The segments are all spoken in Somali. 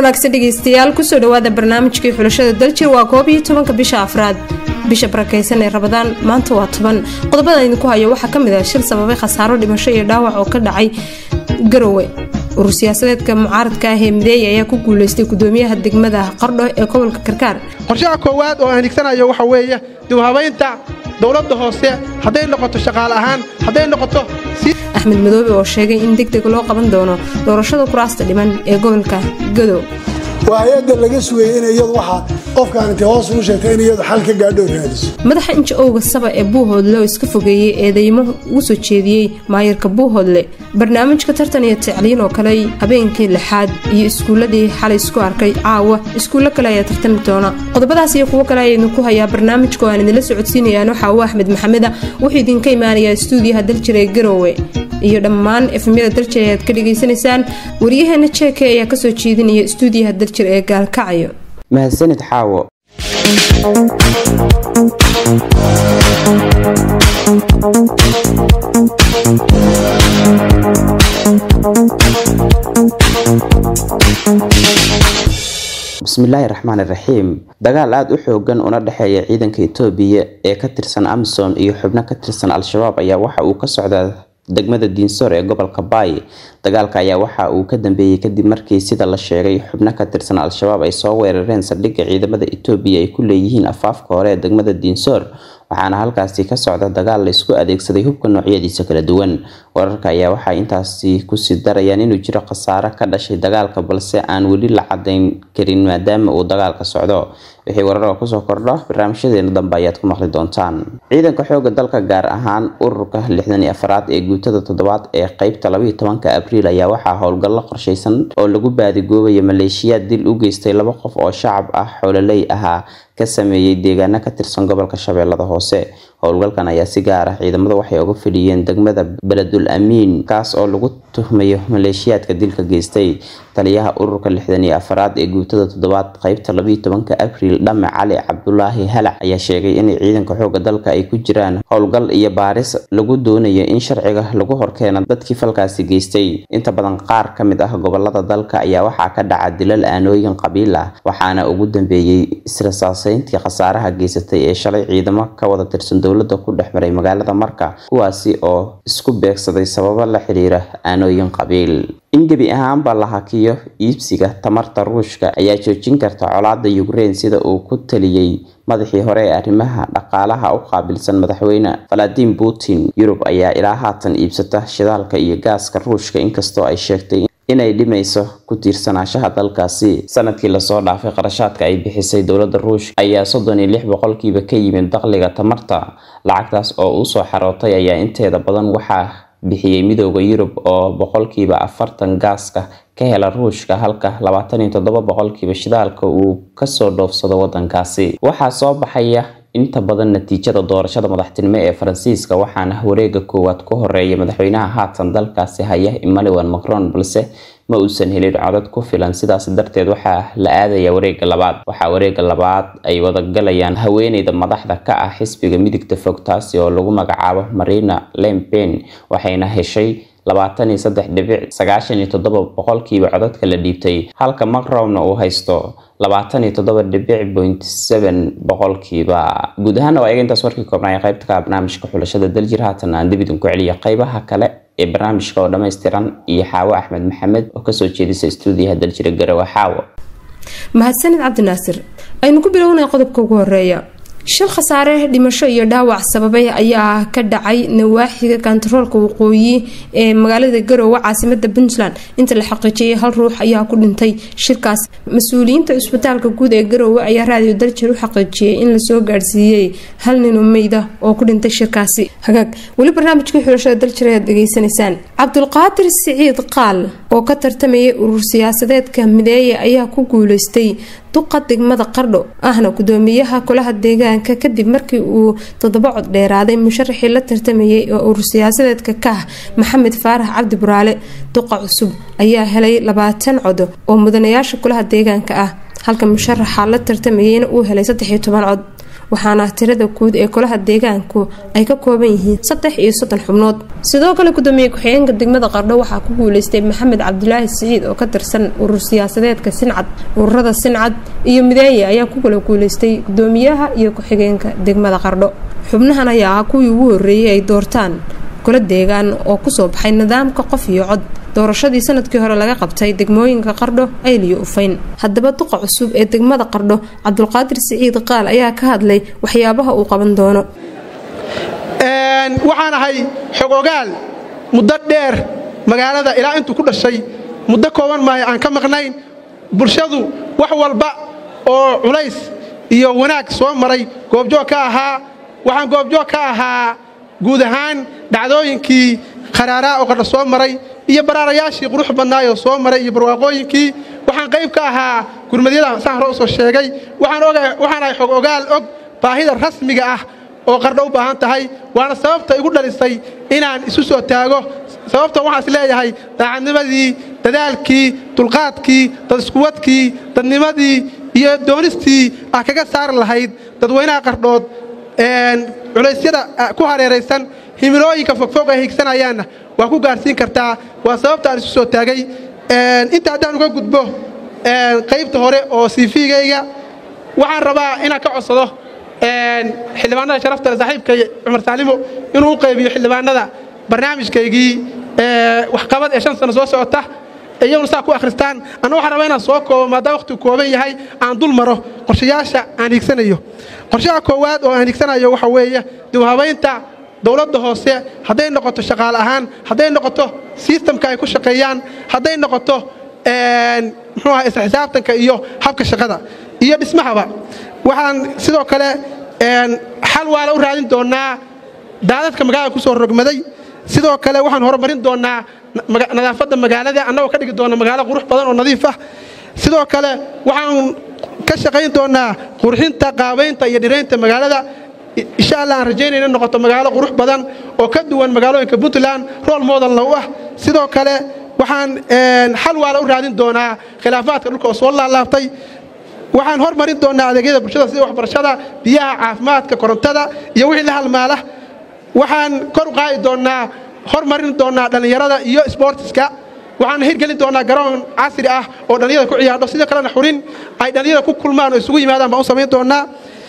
wanaagsan dhegeystayaal kusoo dhawaada barnaamijkii xulashada daljir waa koob iyo tobanka bisha afraad bisha barakeysan ee rabadaan maanta waa toban qodobada idinku hayo waxaa kamid ah shil sababay khasaaro dhimasho iyo dhaawac oo ka dhacay garowe urur siyaasadeedka mucaaradka ah ee mideeya ayaa ku guuleystay gudoomiyaha degmada qardho ee gobolka karkaar qorshaha koowaad oo aan higsanayo waxa weeye dibhabaynta dowladda hoose hadday noqoto shaqaale ahaan hadday noqoto axmed madoobe oo sheegay in deg deg loo qaban doono doorashada kuraasta dhiman ee gobolka gadow waa hay-adda laga sugayay in iyadu waxaa qofkaan intay hoos ugu sheegtay in iyadu xal ka gaadho raadiso madaxa inja owga saba ee buuhoodle oo iska fogeeyey eedeymo ugu soo jeediyey maayarka buuhoodle barnaamijka tartan iyo tacliin oo kale habeenkii lixaad iyo iskuuladii xalay isku arkay caawa iskuullo kale ayaa tartami doona qodobadaas iyo kuwo kale ayaa idinku hayaa barnaamijka oo aan idinla socodsiinayaan waxaa uu axmed maxameda wuxuu idinka imaanayaa stuudiyaha daljir ee garowe iyo dhammaan efemyada daljir ayaad ka dhegaysanaysaan waryaheena jeeke ayaa kasoo jeedinaya stuudiyaha daljir ee gaalkacayo mahadsanid xaawo bismillaahi raxmaan iraxiim dagaal aada u xoogan una dhexeeya ciidanka itoobiya ee ka tirsan amison iyo xubno ka tirsan al-shabaab ayaa waxa uu ka socdaa degmada diinsoor ee gobolka baay dagaalka ayaa waxa uu ka dambeeyey kadib markii sida la sheegay xubno ka tirsan al-shabaab ay soo weerareen saldhigga ciidamada itoobiya ay ku leeyihiin afaafka hore ee degmada diinsoor waxaana halkaasi ka socda dagaal la isku adeegsaday hubka noocyadiisa kala duwan wararka ayaa waxay intaasi kusii darayaan inuu jiro khasaare ka dhashay dagaalka balse aan weli la cadayn karin maadaama uu dagaalka socdo wixii wararoo kusoo kordho barnaamijyadeena dambe ayaad ku maqli doontaan ciidanka xooga dalka gaar ahaan ururka lixdan iyo afaraad ee guutada toddobaad ee qeybta labaiyo tobanka abriil ayaa waxaa howlgallo qorshaysan oo lagu baadigoobaya maleeshiyaad dil u geystay laba qof oo shacab ah xoololey ahaa ka sameeyey deegaano ka tirsan gobolka shabeellada hoose howlgalkan ayaa si gaar ah ciidamada waxay uga fidhiyeen degmada beledul amiin kaas oo lagu tuhmayo maleeshiyaadka dilka geystay taliyaha ururka lixdan iyo afaraad ee guutada toddobaad qeybta labaiyo tobanka abriil dhame cali cabdulaahi halac ayaa sheegay inay ciidanka xooga dalka ay ku jiraan howlgal iyo baaris lagu doonayo in sharciga lagu horkeeno dadkii falkaasi geystay inta badan qaar ka mid ah gobolada dalka ayaa waxaa ka dhaca dilal aanooyin qabiil ah waxaana ugu dambeeyey israsaaseyntii khasaaraha geysatay ee shalay ciidamo ka wada tirsan dowladda ku dhex maray magaalada marka kuwaasi oo isku beegsaday sababo la xiriira aanooyin qabiil in gebi ahaanba la hakiyo iibsiga tamarta ruushka ayaa joojin karta colaada ukrein sida uu ku taliyey madaxii hore ee arrimaha dhaqaalaha u qaabilsan madaxweyne valadin putin yurub ayaa ilaa haatan iibsata shidaalka iyo gaaska ruushka inkastoo ay sheegtay inay dhimayso ku tiirsanaashaha dalkaasi sanadkii lasoo dhaafay qarashaadka ay bixisay dowladda ruushka ayaa soddon iyo lix boqolkiiba ka yimid dakhliga tamarta lacagtaas oo usoo xarootay ayaa inteeda badan waxaa bixiyey midooda yurub oo boqolkiiba afartan gaaska ka hela ruushka halka labaatan iyo toddoba boqolkiiba shidaalka uu kasoo dhoofsado wadankaasi waxaa soo baxaya inta badan natiijada doorashada madaxtinimo ee faransiiska waxaana wareega koowaad ku horeeya madaxweynaha haatan dalkaasi haya emmanuel macron balse ma uusan helin codad ku filan sidaas darteed waxaa la aadaya wareega labaad waxaa wareega labaad ay wadagalayaan haweeneyda madaxda ka ah xisbiga midigta fog taasi oo lagu magacaabo marina lempen waxayna heshay labaatan iyo saddex dhibic sagaashan iyo toddoba boqolkiiba codadka la dhiibtay halka macromna uu haysto labaatan iyo toddoba dhibic point seven boqolkiiba guud ahaana waa iga intaas warkii koobnaya qaybta ka barnaamijka xulashada daljir haatan aan dib idinku celiya qaybaha kale ee barnaamijka oo dhammaystiran iyo xaawo axmed maxamed oo kasoo jeedisa stuudiyaha daljira garowe xaawo mahadsanid cabdinaasir aynu ku bilownay qodobka ugu horeeya shil khasaare dhimasho iyo dhaawac sababay ayaa ka dhacay nawaaxiga kantaroolka waqooyi ee magaalada garowe caasimada puntland inta la xaqiijiyay hal ruux ayaa ku dhintay shirkaas mas-uuliyiinta cisbitaalka guud ee garowe ayaa raadiyo daljir u xaqiijiyay in lasoo gaadhsiiyey hal ninoo meyda oo ku dhintay shirkaasi hagaag weli barnaamijkii xulashada daljir ayaad dhegeysanaysaan cabdulqaadir siciid qaal oo ka tartamayay urur siyaasadeedka mideeye ayaa ku guuleystay duqa degmada qardho ahna gudoomiyaha kulaha deegaanka kadib markii uu toddoba cod dheeraaday musharaxii la tartamayay oo urur siyaasadeedka ka ah maxamed faarax cabdi buraale duqa cusub ayaa helay labaatan cod oo mudanayaasha kulaha deegaanka ah halka musharaxa la tartamayeyna uu helay saddex iyo toban cod waxaana tirada guud ee golaha deegaanku ay ka kooban yihiin saddex iyo soddon xubnood sidoo kale gudoomiye ku-xigeenka degmada qardho waxaa ku guuleystay maxamed cabdulaahi siciid oo ka tirsan urur siyaasadeedka sincad ururada sincad iyo mideeye ayaa ku kala guuleystay gudoomiyaha iyo ku-xigeenka degmada qardho xubnahan ayaa ah kuwii ugu horreeyey ay doortaan golo deegaan oo kusoo baxay nidaamka qof iyo cod doorashadii sanadkii hore laga qabtay degmooyinka qardho ayl iyo ufayn haddaba duqa cusub ee degmada qardho cabdulqaadir siciid qaal ayaa ka hadlay waxyaabaha uu qaban doono waxaan ahay xogogaal muddo dheer magaalada ilaa intuu ku dhashay muddo kooban maayo aan ka maqnayn bulshadu wax walba oo culays iyo wanaag soo maray goobjoog ka ahaa waxaan goobjoog ka ahaa guud ahaan dhacdooyinkii kharaaraa oo qardho soo maray iyo baraarayaashii qurux badnaayoo soo maray iyo barwaaqooyinkii waxaan qayb ka ahaa gurmadyada saan hore usoo sheegay waxaan ahay xog ogaal og baahida rasmiga ah oo qardho u baahan tahay waana sababta igu dhalisay inaan isu soo taago sababta waxaan is leeyahay daacadnimadii dadaalkii dulqaadkii dad iskuwadkii dadnimadii iyo doonistii ah kaga saari lahayd dadweynaha qardhood culaysyada ku hareeraysan himilooyinka fogfog ay higsanayaanna waa ku gaarsiin kartaa waa sababta aan isu soo taagay inta haddaan uga gudbo qaybta hore oo siifigayga waxaan rabaa inaan ka codsado xildhibaanada sharafta le saaxiibkay cumar saalimo inuu u qaybiyo xildhibaanada barnaamijkaygii waxqabad ee shan sano soo socota iyaguna saa ku akhristaan anna waxaan rabaa inaan soo koobo maadaama wakhtigu kooban yahay aan dul maro qorshayaasha aan higsanayo qorshaha koowaad oo aan higsanayo waxa weeye dibhabaynta dowladda hoose hadday noqoto shaqaale ahaan hadday noqoto sistamka ay ku shaqeeyaan hadday noqoto muxuu aha isla xisaabtanka iyo habka shaqada iyo dhismahaba waxaan sidoo kale xal waala u raadin doonnaa daadadka magaalada ku soo rogmaday sidoo kale waxaan horumarin doonnaa nadaafadda magaalada annagoo ka dhigi doonna magaalo qurux badan oo nadiif ah sidoo kale waxaan ka shaqayn doonnaa qurxinta qaabaynta iyo dhiraynta magaalada insha allah aan rajaynayna noqoto magaalo qurux badan oo ka duwan magaalooyinka puntland rool modelna u ah sidoo kale waxaan xal waala u raadin doonaa khilaafaadka dhulka oo soo laalaabtay waxaan hormarin doonnaa adeegyada bulshada sida waxbarashada biyaha caafimaadka korontada iyo wixii la halmaala waxaan kor u qaadi doonnaa hormarin doonnaa dhallinyarada iyo sbortiska waxaan hirgelin doonnaa garoon casri ah oo dhallinyarada ku ciyaardho sidoo kalena xurin ay dhallinyarada ku kulmaan oo isugu yimaadaan baan u samayn doonnaa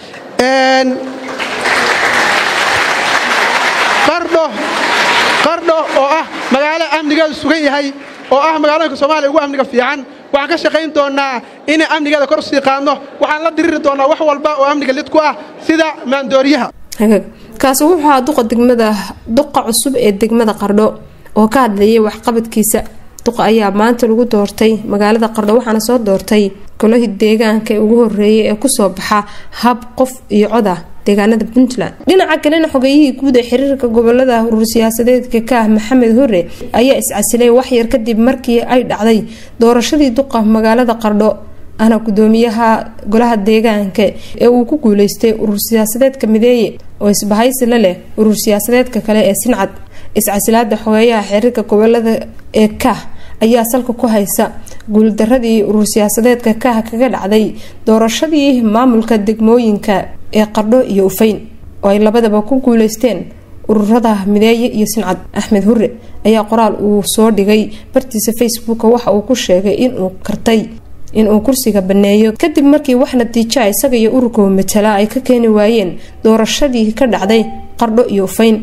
qardho oo ah magaalo amnigeedu sugan yahay oo ah magaalooyinka soomaaliya ugu amniga fiican waxaan ka shaqayn doonnaa inay amnigeeda kor sii qaadno waxaan la diriri doonnaa wax walba oo amniga lid ku ah sida maandooriyaha kaasi wuxuu ahaa duqa degmada duqa cusub ee degmada qardho oo ka hadlayay waxqabadkiisa duqa ayaa maanta lagu doortay magaalada qardho waxaana soo doortay golahii deegaanka ee ugu horeeyay ee kusoo baxa hab qof iyo cod ah deegaanada puntland dhinaca kalena xogeeyihii guud ee xiriirka gobolada urur siyaasadeedka ka ah maxamed hore ayaa iscasilay waxyar kadib markii ay dhacday doorashadii duqa magaalada qardho ahna gudoomiyaha golaha deegaanka ee uu ku guuleystay urur siyaasadeedka mideeye oo isbahaysi la leh urur siyaasadeedka kale ee sincad iscasilaada xogeeyaha xiriirka gobolada ee kah ayaa salka ku haysa guuldaradii urur siyaasadeedka kah kaga dhacday doorashadii maamulka degmooyinka ee qardho iyo ufayn oo ay labadaba ku guuleysteen ururada mideeye iyo sincad axmed hure ayaa qoraal uu soo dhigay bartiisa facebook waxa uu ku sheegay inuu kartay inuu kursiga baneeyo kadib markii wax natiija isaga iyo ururka matala ay ka keeni waayeen doorashadii ka dhacday qardho iyo ufayn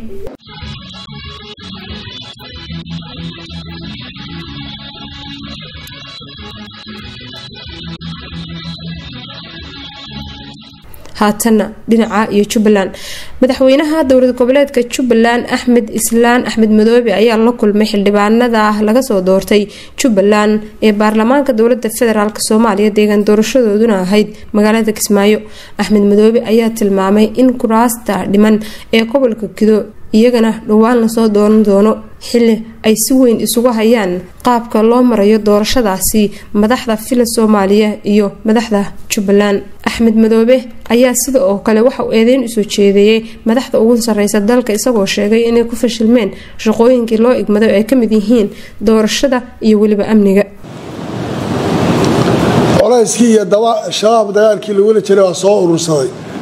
haatanna dhinaca iyo jubbaland madaxweynaha dowlad goboleedka jubbaland axmed islaan axmed madoobe ayaa la kulmay xildhibaanada laga soo doortay jubbaland ee baarlamaanka dowlada federaalk soomaaliya deegaan doorashadooduna ahayd magaalada kismaayo axmed madoobe ayaa tilmaamay in kuraasta dhiman ee gobolka kido iyagana dhowaan lasoo dooran doono xili ay si weyn isugu hayaan qaabka loo marayo doorashadaasi madaxda fila soomaaliya iyo madaxda jubbaland axmed madoobe ayaa sida oo kale waxa uu eedeyn usoo jeedeeyey madaxda ugu sareysa dalka isagoo sheegay inay ku fashilmeen shaqooyinkii loo igmaday oo ay kamid yihiin doorashada iyo weliba amniga colayskii iyo daba shabaab dagaalkii lagula jiray waa soo urursaday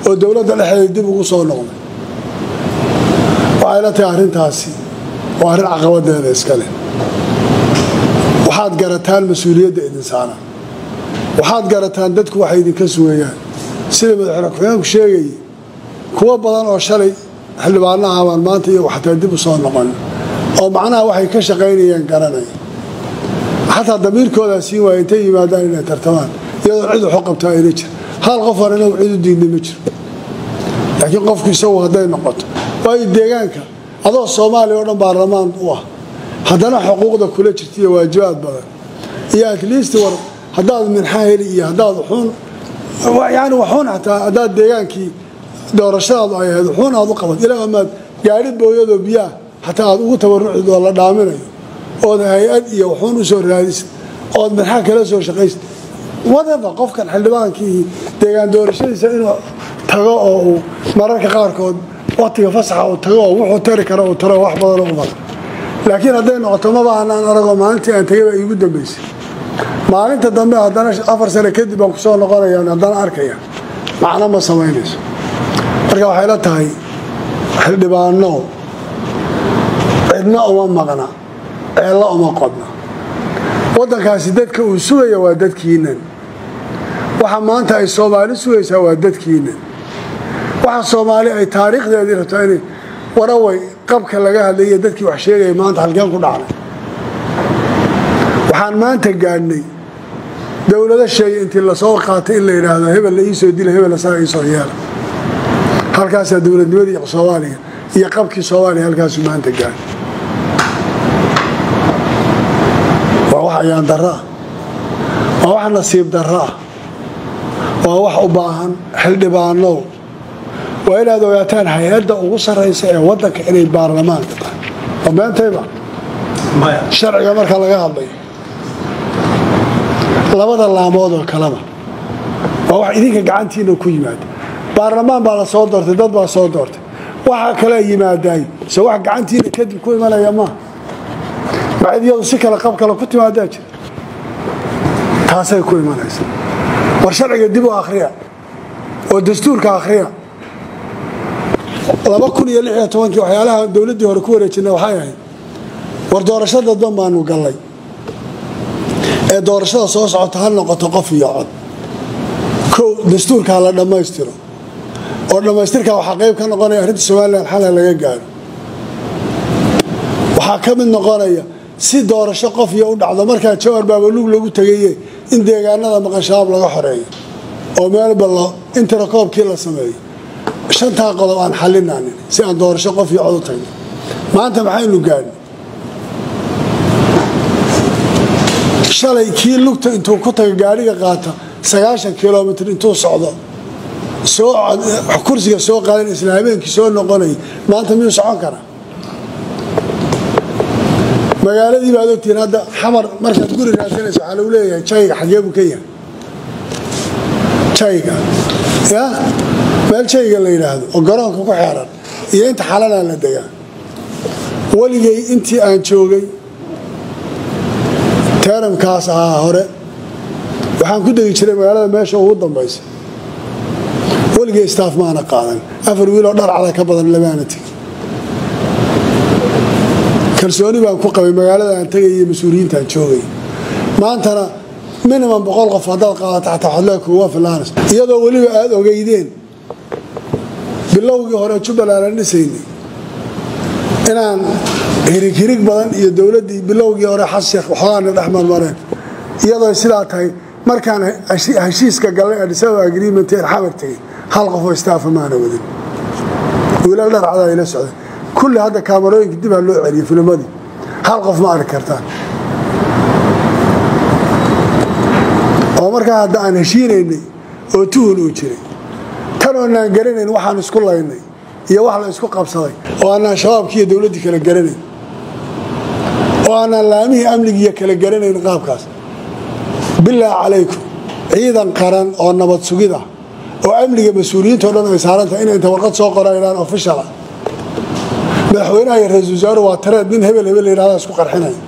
oo dowladda dhexdeeda dib ugu soo noqday waxay la tahay arrintaasi waa arrin caqabadeeda iska leh waxaad garataan mas-uuliyadda idin saaraan waxaad garataan dadku waxay idinka sugayaan sida madaxweyne ku-xigeenku sheegayay kuwo badan oo shalay xildhibaanaha baan maanta iyagu xataa dib u soo noqon oo macnaha waxay ka shaqaynayeen garanaya xataa damiirkoodaa siin waaya intay yimaadaan inay tartamaan iyadoo cid waxu qabtaa ayna jir hal qof aan inagu cid u diidnay ma jiro laakiin qofku isagu hadday noqoto waayo deegaanka adoo soomaaliya oo dhan baarlamaan u ah haddana xuquuqda kula jirta iyo waajibaad badan iyo atleast war haddaad minxa heli iyo haddaad wuxuun yani waxuun xataa haddaad deegaankii doorashadaadu ay ahayd wuxuun aad u qabad ilaa amaad gaadhi booyadoo biyaah xataa aad ugu tabarucid oo la dhaaminayo ood hay-ad iyo wuxuun u soo raadisid ood minxa kala soo shaqaysid wadaba qofkan xildhibaankii deegaan doorashadiisa inuu tago oo uu mararka qaarkood waqtiga fasaxa uu tago oo wuxuu tari kara uu taro wax badan u badan laakiin hadday noqoto maba aanaan aragoo maalintii aan tagay baa iigu dambaysay maalinta dambe haddana afar sane kadib baan kusoo noqonaya haddana arkaya macno ma samaynayso marka waxay la tahay xildhibaano cidna uma maqna ceella uma qodna waddankaasi dadka uu sugaya waa dadkiinan waxa maanta ay soomaali sugaysaa waa dadkiinan waxa soomaali ay taariikhdeedii rabtaa inay waraway qabka laga hadlaya dadkii wax sheegaya maanta halkeen ku dhacnay waxaan maanta gaadhnay dowlado sheegay intii lasoo qaatay in la yidhaahdo hebel la iisoo dila hebel asaga iisoo yeela halkaasaa dowladnimadii soomaaliya iyo qabkii soomaaliya halkaasuu maanta gaadhay waa wax ayaan darro ah waa wax nasiib darro ah waa wax u baahan xildhibaanow waa inaad ogaataan hay-adda ugu sarraysa ee waddanka inay baarlamaanka tahay waa beentayba sharciga marka laga hadlayo labada laamood oo kaleba waa wax idinka gacantiina ku yimaada baarlamaan baa la soo doortay dad baa soo doortay waxaa kalea yimaadaay se wax gacantiina kadib ku imanaya maa macid iyadu si kale qab kale ku timaadaa jira taasay ku imanaysa war sharciga dib u akhriya oo dastuurka akhriya laba kun iyo lix iyo tobankii waxyaalaha dowladdii hore ku wareejinay waxay ahayd war doorasho dadban baanu gallay ee doorashada soo socota ha noqoto qof iyo cod kow dastuurkaa la dhammaystiro oo dhammaystirkaa waxaa qayb ka noqonaya arrinta somalilan xala laga gaaro waxaa ka mid noqonaya si doorasho qof iyo u dhacdo markaa jawar baabalug lagu tegaye in deegaanada maqan shabaab laga xoreeyo oo meelba intirakoobkii la sameeyo shantaa qodob aan xalinaanin si aan doorasho qof iyo cod u tagno maanta maxaynu gaadhnay shalay kii lugta intuu ku taga gaadhiga qaata sagaashan kilomitr intuu socdo kursiga soo qaadan isla habeenkii soo noqonay maanta miyuu socon karaa magaaladii baad ogtihiin hadda xamar markaad guri raadsanaysa waxaa lagu leeyahay jayga xagee buu ka yahay jayga ya meel jayga la yidhaahdo oo garoonka ku xeeran iyo inta xalanaa la degaa weligay intii aan joogay teramkaas ahaa hore waxaan ku degi jiray magaalada meesha ugu dambaysa weligay staaf maana qaadan afar wiiloo dharcada ka badan lamaana tegin kalsooni baan ku qabay magaalada aan tegay iyo mas-uuliyiintaan joogay maantana minimum boqol qof haddaad qaadato xataa xodlee kuwa filaanas iyadoo weliba aada ogeydeen bilowgii hore jubbaland aan dhisaynay inaan hirig hirig badan iyo dowladdii bilowgii hore xasheekh waxoogaana dhex marmareen iyadoo sidaa tahay markaan heshiiska gallay adisaba agreement ee xamar tegay hal qofoo staafa maana wadin wiilal dharcadaa ila socday kulli hadda kaamarooyinka dib ha loo celiyay filmadii hal qof ma arki kartaan oo markaa hadda aan heshiinaynay oo tuhun uu jiray tan oonaan garanayn waxaan isku laynay iyo wax la isku qabsaday oo aanaan shabaabkii iyo dowladdii kala garanayn oo aanaan laamihii amnigiiyo kala garanayn qaabkaas bilaa calaykum ciidan qaran oo nabad sugida oo amniga mas-uuliyiintao dhan ay saarantahay inay inta warqad soo qoraan official ah madaxweynaha iyo ra-isul wasaaruhu waa tareed nin hebel hebel la yidhahda isku qarxinaya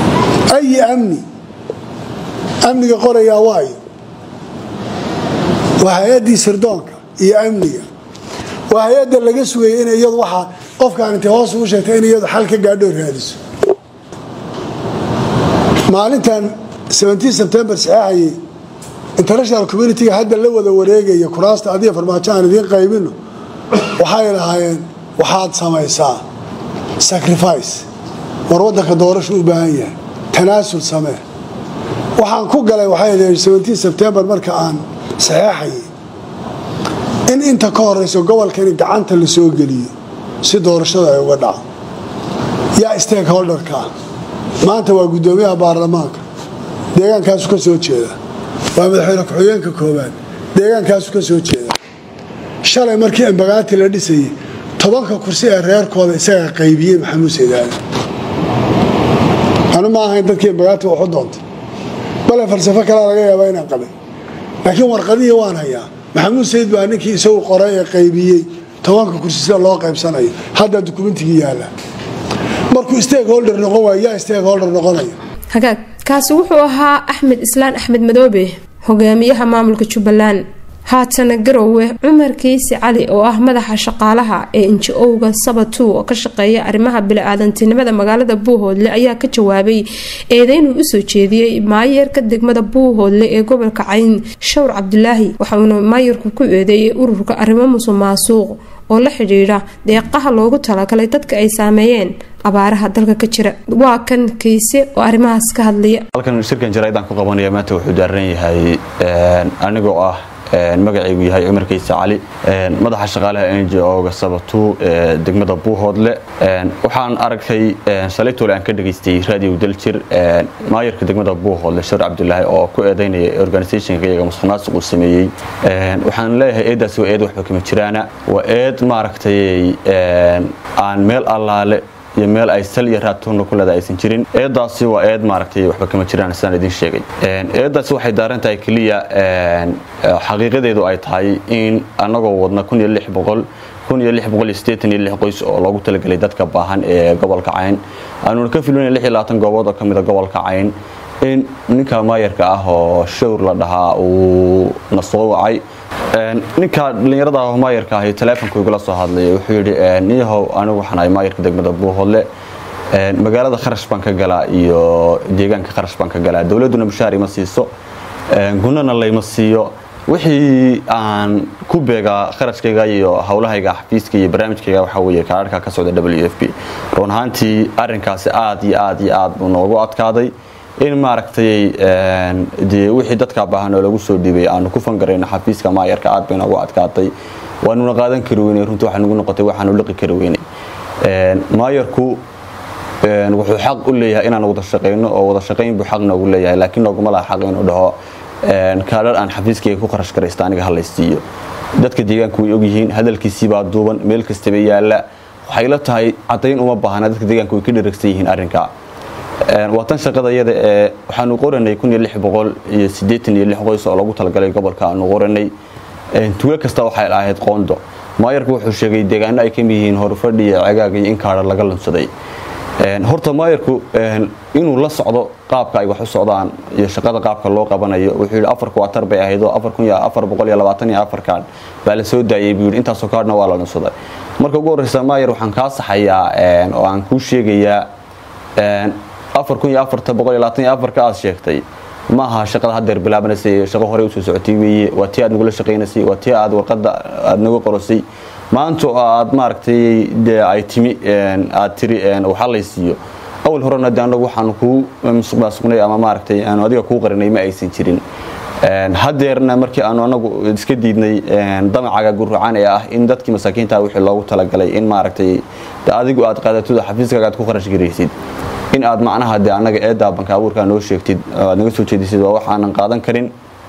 ayi amni amniga qorayaa waayo waa hay-addii sirdoonka iyo amniga waa hay-adda laga sugayay in iyadu waxaa qofkaan intay hoos ugu sheegtay in iyadu xal ka gaadho raadiso maalintan sebtembar saxeexayay international communitiga hadda la wada wareegaya kuraasta adiga farmaajo aan idiin qaybino waxay lahaayeen waxaad samaysaa sacrifice war waddanka doorashu u baahan yahay tanaasul samee waxaan ku galay waxay sebtembar marka aan saxeexayay in inta ka horeyso gobolkani gacanta la soo geliyo si doorashada ay uga dhaco yaa stakeholderka maanta waa guddoomiyaha baarlamaanka deegaankaasu ka soo jeeda waa madaxweyne ku-xigeenka koobaad deegaankaasu ka soo jeeda shalay markii ambagaati la dhisayay tobanka kursi ee reerkooda isagaa qaybiyey maxamuud saydaali anu ma ahayn dadkii ambagaati waxu doontay bale falsafo kalea laga yaabaa inaan qabay laakiin warqadihii waan hayaa maxamuud sayid baa ninkii isagu qoray ee qaybiyey tobanka kursi sida loo qaybsanayo haddaa dukumentigii yaala markuu stakeholder noqon waay yaa stakeholder noqonaya hagaag kaasi wuxuu ahaa axmed islaan axmed madoobe hogaamiyaha maamulka jubbaland haatana garowe cumar kiisi cali oo ah madaxa shaqaalaha ee inji-owga sabatu oo ka shaqeeya arrimaha bili-aadantinimada magaalada buuhoodle ayaa ka jawaabay eedeynuu usoo jeediyey maayeerka degmada buuhoodle ee gobolka cayn shawr cabdulaahi waxauna maayarku ku eedeeyay ururka arrimo musuq maasuuq oo la xidhiidha deeqaha loogu talagalay dadka ay saameeyeen abaaraha dalka ka jira waa kan kiise oo arrimahaas ka hadlaya halkan shirkan jaraa'idaan ku qabanaya maanta wuxuu daaran yahay anigoo ah magacaygu yahay cumar kayse cali madaxa shaqaalaha n j o-ga sabatu ee degmada buuhoodle waxaan aragtay shalaytoole aan ka dhegaystay radio daljir maayarka degmada buuhoodle shar cabdulaahi oo ku eedeynaya organisationka iyaga musuq maasuq uu sameeyey waxaan leeyahay eedaasi waa eed waxba kama jiraana waa eed maaragtay aan meel allaale iyo meel ay sal iyo raadtoonna ku leeda aysan jirin eedaasi waa eed maaragtay waxba kama jiraan sidaan idin sheegay eedaasi waxay daaran tahay keliya xaqiiqadeedu ay tahay in annagoo wadna kun iyo lix boqol kun iyo lix boqol iyo siddeetan iyo lix qoys oo loogu talagelay dadka baahan ee gobolka cayn aanuna ka filinayn lix iyo labaatan goobood oo ka mid a gobolka cayn in ninka maayarka ah oo shawr la dhahaa uu na soo wacay ninka dhallinyarada ah oo maayarka ahi taleefonku igula soo hadlay wuxuu yidhi niyahow anigu waxaan ahay maayarka degmada buuhoodle magaalada kharash baan ka galaa iyo deegaanka kharash baan ka galaa dowladduna mushaar ima siiso gunana layma siiyo wixii aan ku beegaa kharashkayga iyo howlahayga xafiiska iyo barnaamijkayga waxaa weeye kaadhka ka socda w f p run ahaantii arrinkaasi aad iyo aad iyo aad buu noogu adkaaday in maaragtay dee wixii dadka baahan oo lagu soo dhiibay aanu ku fangarayno xafiiska maayarka aad bay noogu adkaatay waanuna qaadan kari weynay runtii waxaa nagu noqotay waxaanu liqi kari weynay maayarku wuxuu xaq u leeyahay inaan wada shaqayno oo wada shaqayn buu xaq noogu leeyahay laakiin nooguma laha xaq inuu dhaho kaadhar aan xafiiskayga ku kharash garaysta aniga halaysiiyo dadka deegaanku way ogyihiin hadalkiisii baa duuban meel kastaba yaala waxay la tahay caddayn uma baahna dadka deegaanku way ka dheragsan yihiin arrinka waa tan shaqada iyada ee waxaanu qoranay kun iyo lix boqol iyo siddeetan iyo lix qoys oo lagu talagalay gobolka aanu qoranay tuulo kasta waxay ahayd qoondo maayarku wuxuu sheegay deegaano ay kamid yihiin horfadhi iyo cagaag iyo in kaadha laga lunsaday horta maayarku inuu la socdo qaabka ay wax u socdaan iyo shaqada qaabka loo qabanayo wuxuu yidhi afar kuwaatar bay ahayd oo afar kun iyo afar boqol iyo labaatan iyo afar kaadh baa la soo daayay buu yidhi intaasoo kaadhna waa la lunsaday marka ugu horreysa maayar waxaan kaa saxayaa oo aan kuu sheegayaa afar kun iyo afarta boqol iyo labaatan iyo afarka aad sheegtay maaha shaqada haddeer bilaabanaysay shaqo horey usoo socotay weeye waa tii aad nagula shaqaynaysay waa tii aad warqadda aad nagu qorosay maanta oo aad maaragtay dee ay timi aad tiri waxa laysiiyo awal horena de anagu waxaanu kuu musuqmaasuqnay ama maaragtay aanu adiga kuu qarinay ma aysan jirin haddeerna markii aanu anagu iska diidnay damacaga gurrucaan ee ah in dadkii masaakiinta wixii loogu talagalay in maaragtay adigu aad qaadatuda xafiiskaaga aad ku kharash garaysid in aad macnaha de anaga eedaa banka abuurkaa noo sheegtid aad naga soo jeedisid waa waxaanan qaadan karin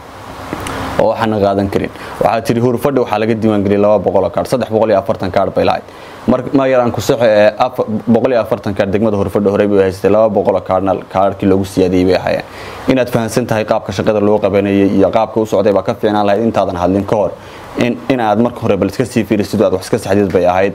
oo waxaanan qaadan karin waxaa tiri hurfadhi waxaa laga diiwaangeliyay laba boqoloo kaadh saddex boqol iyo afartan kaadh bay lahayd ma yaraan ku saxo ee boqol iyo afartan kaadh degmada hurfadhi horey bay haysatay laba boqoloo kaadhna kaadhkii loogu siyaadiyey bay ahayeen inaad fahamsan tahay qaabka shaqada loo qabanayay iyo qaabka u socday baa ka fiicnaan lahayd intaadan hadlin ka hor in aad marka hore bal iska sii fiirisid aad wax iska saxdid bay ahayd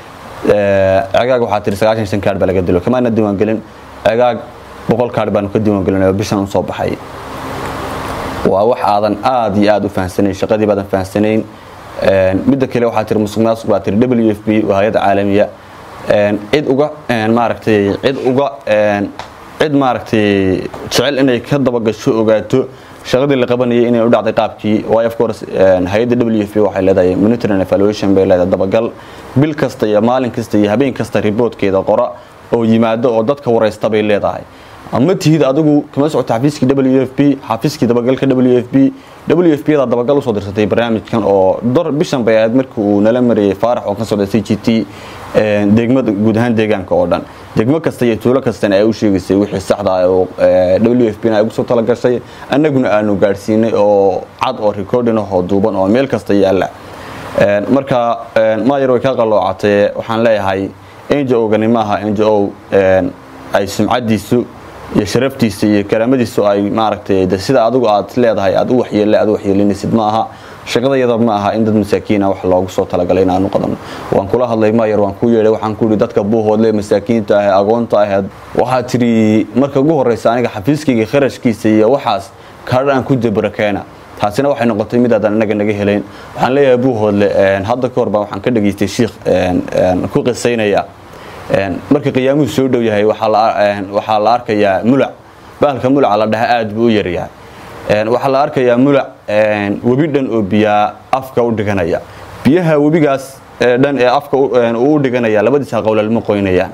cagaag waxaa tiri sagaashan shan kaadh baa laga dilo kamaana diiwaangelin cagaag boqol kaadh baanu ka diiwaangelin oo bishan u soo baxay waa wax aadan aad iyo aad u fahamsanayn shaqadii baadan fahamsanayn midda kale waxaa tiri musuq maasuq baa tiri w f b waa hay-adda caalamiya cid uga maaragtay cid uga cid maaragtay jecel inay ka dabagasho ogaato shaqadii la qabanayay inay u dhacday qaabkii waayo of course hay-adda w f b waxay leedahay monitoring evaluation bay leedahay dabagal bil kasta iyo maalin kasta iyo habeen kasta riboodkeeda qora oo yimaado oo dadka waraysta bay leedahay ama tihid adigu kama socoto xafiiskii w f b xafiiskii dabagalka w f b w f b daa dabagal usoo dirsatay barnaamijkan oo dor bishan bay ahayd markii uu nala marayay faarax oo ka socda c g t degmada guud ahaan deegaanka oo dhan degmo kasta iyo tuulo kastana ay u sheegaysay wixii saxda ah oo w f b na ay ugu soo talagashay annaguna aanu gaadhsiinay oo cad oo recording ah oo duuban oo meel kasta yaalla marka maayar way ka qalloocatee waxaan leeyahay ngo-gani maaha ngo ay sumcadiisu iyo sharaftiisa iyo karaamadiisu ay maaragtay de sida adigu aad leedahay aad u waxyeelle aad u waxyeelinaysid ma aha shaqadayada ma aha in dad masaakiina wax loogu soo talagalay inaanu qadano waan kula hadlay maayar waan ku yeedhay waxaan ku yidhi dadka buuhoodle masaakiinta ah agoonta ahayd waxaa tidhi marka ugu horraysa aniga xafiiskayga kharashkiisa iyo waxaas kaadha aan ku dabarakeena taasina waxay noqotay mid aadan anaga naga helayn waxaan leeyahay buuhoodle hadda ka hor baa waxaan ka dhageystay shiikh ku qisaynaya marka qiyaamuhu soo dhow yahay waxaa la arkayaa mulac bahalka mulaca la dhaha aad buu u yaryahay waxaa la arkayaa mulac webi dhan oo biyaa afka u dhiganaya biyaha webigaas dhan ee afka uu u dhiganaya labadiisa qowlalma qoynayaan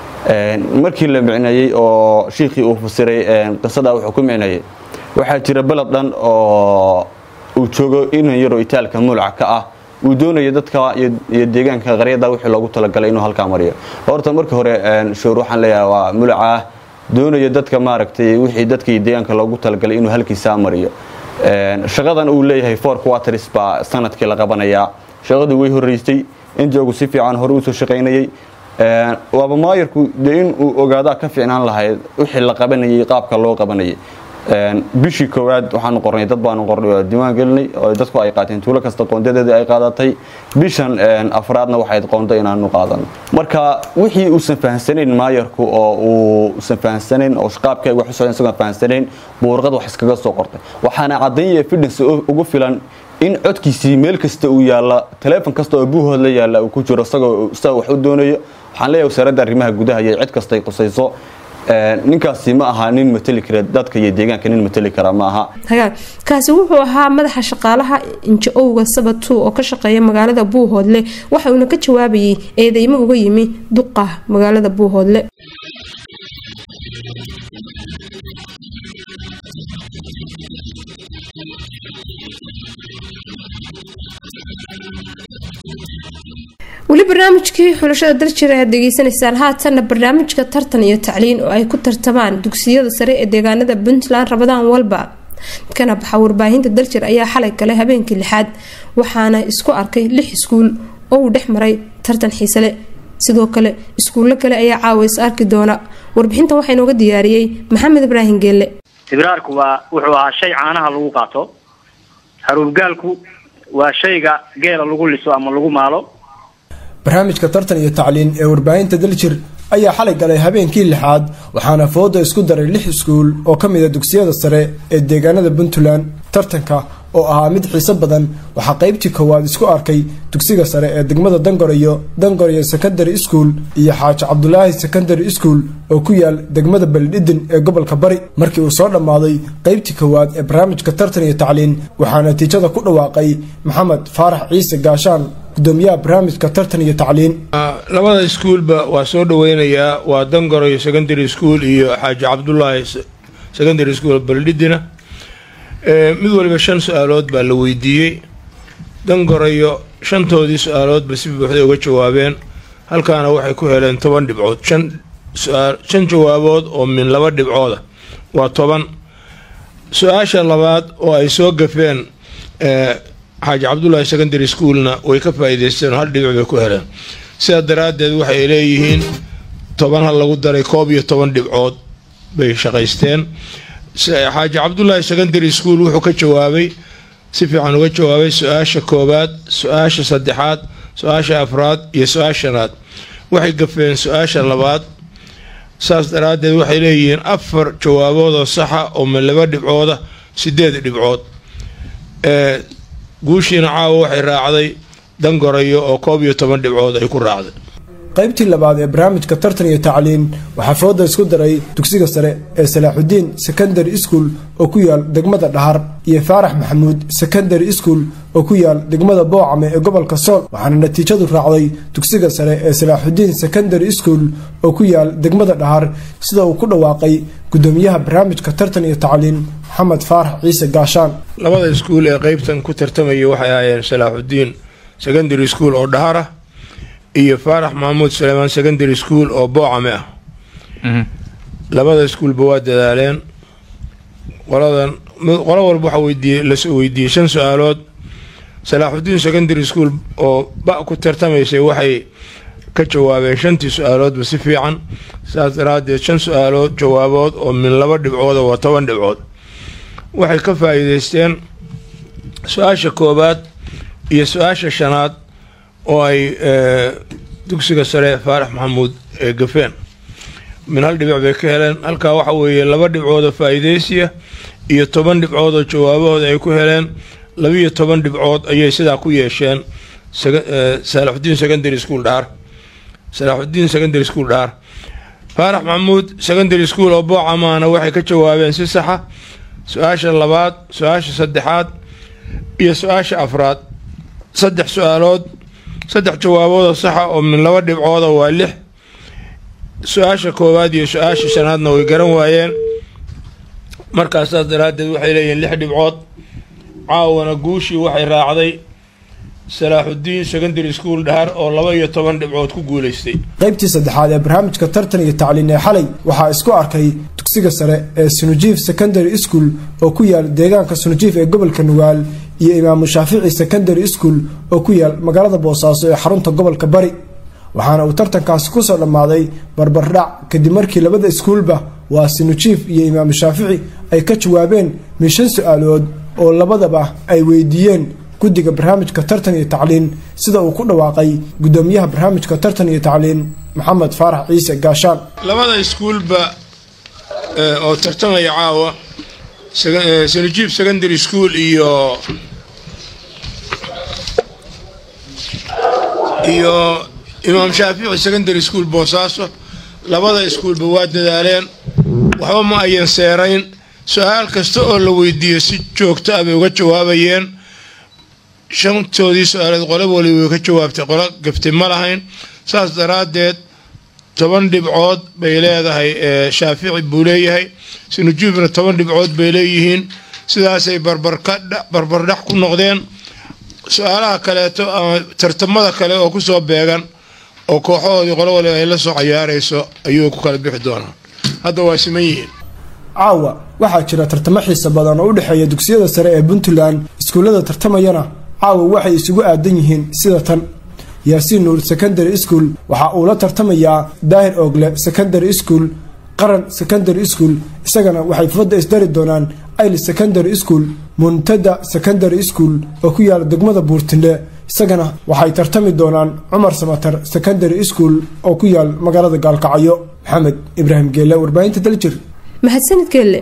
markii la micneeyey oo shiikhii uu fasiray qisadaa wuxuu ku micneeyey waxaa jira baled dhan oo uu joogo inan yaroo itaalka mulac ka ah uu doonayo dadka iyo deegaanka qaryada wixii loogu talagalay inuu halkaa mariyo horta marka hore shoor waxaan leeyahay waa mulaca doonayo dadka maaragtay wixii dadka iyo deegaanka loogu talagalay inuu halkiisaa mariyo shaqadan uu leeyahay four quarters baa sanadkii la qabanayaa shaqadii way horeysay injoogu si fiican hore usoo shaqaynayay waaba maayarku dee in uu ogaadaa ka fiicnaan lahayd wixii la qabanayay qaabka loo qabanayay bishii koowaad waxaanu qornay dad baanu qornay oo diiwaan gelinay oo dadku ay qaateen tuulo kasta qoondadeedii ay qaadatay bishan afraadna waxayd qoonda inaanu qaadano marka wixii uusan fahamsanayn maayarku oo uusan fahamsanayn oo qaabka wax u socdeen isagoon fahamsanayn buurqad wax iskaga soo qortay waxaana caddayn iyo fidhans ugu filan in codkiisii meel kasta uu yaalla taleefon kasta oo buuhood la yaalla uu ku jiro isagoo isaga wax u doonayo waxaan leeyahay wasaaradda arrimaha gudaha iyo cid kastay qusayso ninkaasi ma aha nin mateli kara dadka iyo deegaanka nin mateli kara ma aha hagaag kaasi wuxuu ahaa madaxa shaqaalaha inja-owga sabatu oo ka shaqeeya magaalada buuhoodle waxa uuna ka jawaabayay eedeymo uga yimi duqa magaalada buuhoodle weli barnaamijkii xulashada daljir ayaad degeysanaysaan haatanna barnaamijka tartan iyo tacliin oo ay ku tartamaan dugsiyada sare ee deegaanada puntland rabadaan walba kana baxa warbaahinta daljir ayaa xalay galay habeenkii lixaad waxaana isku arkay lix iskuul oo uu dhex maray tartan xiisale sidoo kale iskuullo kale ayaa caawa is arki doona warbixintan waxaa inooga diyaariyey maxamed ibraahim geelle ibraarku waa wuxuu ahaa shay caanaha lagu qaato haruubgaalku waa shayga geela lagu liso ama lagu maalo barnaamijka tartan iyo tacliin ee warbaahinta daljir ayaa xalay galay habeenkii lixaad waxaana fooda isku daray lix iskuul oo ka mid a dugsiyada sare ee deegaanada puntland tartanka oo ahaa mid xiiso badan waxaa qaybtii koowaad isku arkay dugsiga sare ee degmada dangorayo dangorayo secondary school iyo xaaji cabdulaahi secondary school oo ku yaal degmada beledhidin ee gobolka bari markii uu soo dhammaaday qaybtii koowaad ee barnaamijka tartan iyo tacliin waxaa natiijada ku dhawaaqay maxamed faarax ciise gaashaan gudoomiyaha barnaamijka tartan iyo tacliin labada iskuulba waa soo dhaweynayaa waa dangorayo secondary school iyo xaaji cabdulaahi secondary school beledhidina mid waliba shan su-aalood baa la weydiiyey dangorayo shantoodii su-aaloodba si buuxday uga jawaabeen halkaana waxay ku heleen toban dhibcood shan shan jawaabood oo min laba dhibcooda waa toban su-aasha labaad oo ay soo gafeen xaaji cabdulaahi secondary schoolna way ka faa-iideysteen oo hal dhibic bay ku heleen sidaa daraaddeed waxay leeyihiin toban ha lagu daray koob iyo toban dhibcood bay shaqaysteen xaaji cabdulaahi secondary school wuxuu ka jawaabay si fiican uga jawaabay su-aasha koowaad su-aasha saddexaad su-aasha afraad iyo su-aasha shanaad waxay gafeen su-aasha labaad saas daraaddeed waxay leeyihiin afar jawaaboodoo saxa oo ma laba dhibcooda sideed dhibcood guushiina caawa waxay raacday dangorayo oo koob iyo toban dhibcood ay ku raacday qaybtii labaad ee barnaamijka tartan iyo tacliin waxaa fooda isku daray dugsiga sare ee salaaxudiin secondary school oo ku yaal degmada dhahar iyo faarax maxamuud secondary school oo ku yaal degmada boocame ee gobolka sool waxaana natiijadu raacday dugsiga sare ee salaaxudiin secondary school oo ku yaal degmada dhahar sida uu ku dhawaaqay gudoomiyaha barnaamijka tartan iyo tacliin maxamed faarax ciise gaashaan labada iskuul ee qeybtan ku tartamaya waxay ahaayeen salaaxudiin secondary school oo dhahar ah iyo faarax maxamuud suleymaan secondary school oo boocame ah labada iskuulba waa dadaaleen qoladan qolo walba waxaa weydiiyey lasoo weydiiyey shan su-aalood salaaxudiin secondary school oo ba ku tartamaysay waxay ka jawaabeen shantii su-aaloodba si fiican saas daraadeed shan su-aalood jawaabood oo min laba dhibcood waa toban dhibcood waxay ka faa-iideysteen su-aasha koobaad iyo su-aasha shanaad oo ay dugsiga sare faarax maxamuud ee gafeen min hal dhibic bay ka heleen halkaa waxa weeye laba dhibcoodoo faa-iideysiya iyo toban dhibcood oo jawaabahooda ay ku heleen labiiyo toban dhibcood ayay sidaa ku yeesheen salaaxudiin secondary school dhaar salaaxudiin secondary school dhaar faarax maxamuud secondary school oo boocamaana waxay ka jawaabeen si saxa su-aasha labaad su-aasha saddexaad iyo su-aasha afraad saddex su-aalood saddex jawaaboodoo saxa oo min laba dhibcooda waa lix su-aasha koowaad iyo su-aasha shanaadna way garan waayeen markaasaas daraaddeed waxay leeyihiin lix dhibcood caawana guushii waxay raacday salaaxudiin secondary school dhahar oo laba iyo toban dhibcood ku guuleystay qaybtii saddexaad ee barnaamijka tartan iyo tacliin ee xalay waxaa isku arkay dugsiga sare ee sunujiif secondary school oo ku yaal deegaanka sunujiif ee gobolka nugaal iyo imaamu shaafici secondary school oo ku yaal magaalada boosaaso ee xarunta gobolka bari waxaana uu tartankaasi kusoo dhammaaday barbardhac kadib markii labada iskuulba waa sinujiif iyo imaamu shaafici ay ka jawaabeen min shan su-aalood oo labadaba ay weydiiyeen guddiga barnaamijka tartan iyo tacliin sida uu ku dhawaaqay gudoomiyaha barnaamijka tartan iyo tacliin maxamed faarax ciise gaashaan labada iskuulba oo tartamaya caawa sanujiib secondary school iyo iyo imaam shaafici secondary school boosaaso labada iskuulba waa dadaaleen waxba ma ayan seerayn su-aal kasta oo la weydiiyo si joogto ah bay uga jawaabayeen shantoodii su-aaleed qolo waliba way ka jawaabtay qolo gaftay ma lahayn saas daraaddeed toban dhibcood bay leedahay shaafici buu leeyahay sinujuubna toban dhibcood bay leeyihiin sidaasay barbardhax ku noqdeen su-aalaha kaleeto ama tartamada kale oo kusoo beegan oo kooxahoodii qolo waliba ay la soo cayaarayso ayuu ku kala bixi doonaa hadda waa siman yihiin caawa waxaa jira tartamo xiisa badan oo u dhexeeya dugsiyada sare ee puntland iskuullada tartamayana caawa waxay isugu aadan yihiin sida tan yaasiin nuur secondary school waxa uu la tartamayaa daahir oogle secondary school qaran secondary school isagana waxay fadda isdari doonaan ayl secondary school muntada secondary school oo ku yaala degmada buurtindhe isagana waxay tartami doonaan cumar samatar secondary school oo ku yaal magaalada gaalkacyo maxamed ibraahim geelle warbaahinta daljir mahadsanid geelle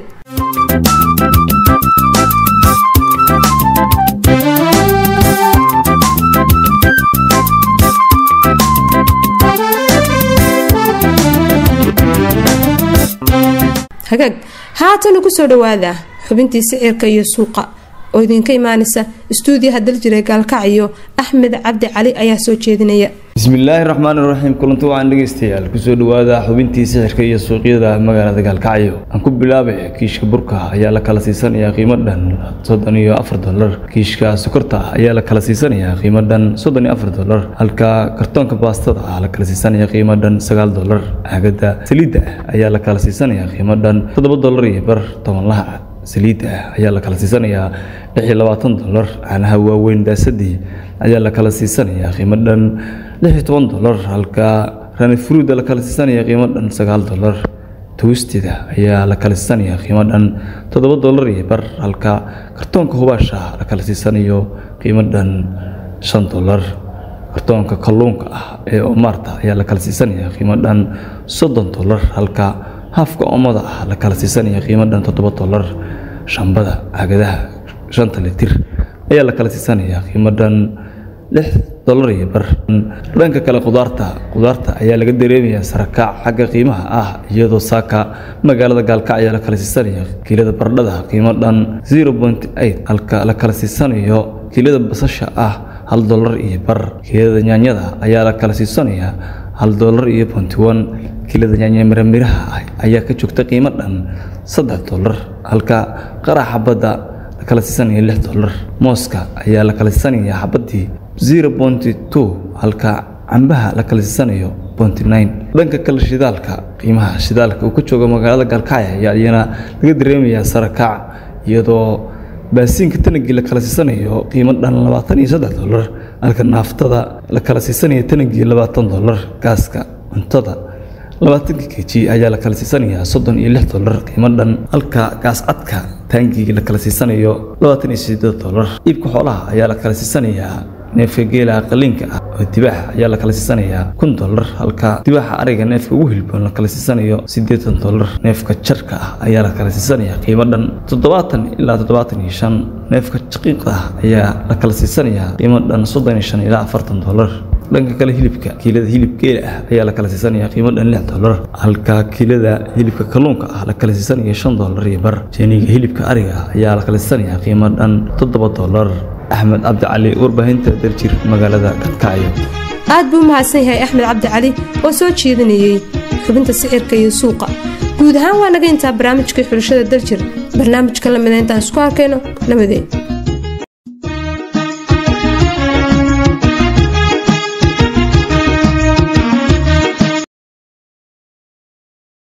hagaag haatana kusoo dhawaada xubintii sicirka iyo suuqa oo idinka imaanaysa istuudiyaha daljire gaalkacyo axmed cabdi cali ayaa soo jeedinaya bismillaahi raxmaani raxiim kulanti waxaan dhegaystayaal kusoo dhawaada xubintii sixirka iyo suuqyada magaalada gaalkacyo aan ku bilaabay kiishka burka ayaa la kala siisanayaa qiimo dhan soddon iyo afar dolar kiishka sokorta ayaa la kala siisanayaa qiimo dhan soddon iyo afar dolar halka kartoonka baastada ah la kala siisanaya qiimo dhan sagaal dolar caagada saliidda ayaa la kala siisanaya qiimo dhan toddoba dolar iyo bar tobanlaha saliid ah ayaa la kala siisanayaa lix iyo labaatan dolar caanaha waaweyn daasadii ayaa la kala siisanayaa qiimo dhan lix iyo toban dolar halka ranifruuda la kala siisanaya qiimo dhan sagaal dolar towstida ayaa la kala siisanaya qiimo dhan toddoba dolar iyo bar halka kartoonka hubaasha la kala siisanayo qiimo dhan shan dolar kartoonka kalluunka ah ee omaarta ayaa la kala siisanaya qiimo dhan soddon dolar halka haafka omada ah la kala siisanaya qiimo dhan toddoba dolar shambada caagadaha shanta litir ayaa la kala siisanayaa qiimo dhan lix dolar iyo bar dhanka kale khudaarta khudaarta ayaa laga dareemayaa sarakaac xagga qiimaha ah iyadoo saaka magaalada gaalkac ayaa la kala siisanaya kiilada baradhada qiimo dhan zero point eight halka la kala siisanayo kiilada basasha ah hal dolar iyo bar kiilada nyaanyada ayaa la kala siisanayaa hal dolar iyo bonty one kiilada nyaanya miramiraha ah ayaa ka joogta qiimo dhan saddex dolar halka qaraxa badda la kala siisanaya lix dolar mooska ayaa la kala siisanaya xabadii zero bonty two halka cambaha la kala siisanayo bonty nine dhanka kale shidaalka qiimaha shidaalka uu ka joogo magaalada gaalkacya ayaa iyana laga dareemayaa sarakaac iyadoo baasiinka tanagii la kala siisanayo qiimo dhan labaatan iyo saddex dolar halka naaftada la kala siisanayo tanagii labaatan dolar gaaska cuntada labaatanka keji ayaa la kala siisanayaa soddon iyo lix dolar qiimo dhan halka gaas cadka taangii la kala siisanayo labaatan iyo sideed dolar iibka xoolaha ayaa la kala siisanayaa neefka geelaha qaliinka ah oo dibaaxa ayaa la kala siisanayaa kun dolar halka dibaaxa ariga neefka ugu hilboon la kala siisanayo siddeetan dolar neefka jarka ah ayaa la kala siisanayaa qiimo dhan toddobaatan ilaa toddobaatan iyo shan neefka jaqiiqa ah ayaa la kala siisanayaa qiimo dhan soddon iyo shan ilaa afartan dolar dhanka kale hilibka kiilada hilib geela ah ayaa la kala siisanaya qiimo dhan lix dolar halka kiilada hilibka kalluunka ah la kala siisanaya shan dolar iyo bar jeeniga hilibka ariga ah ayaa la kala siisanaya qiimo dhan toddoba dolar axmed cabdi cali warbaahinta daljir magaalada galkacyo aad buu u mahadsan yahay axmed cabdi cali oo soo jeedinayey xubinta sicirka iyo suuqa guud ahaan waa naga intaa barnaamijkii xulashada daljir barnaamijka lamida intaan isku arkayno nabadeed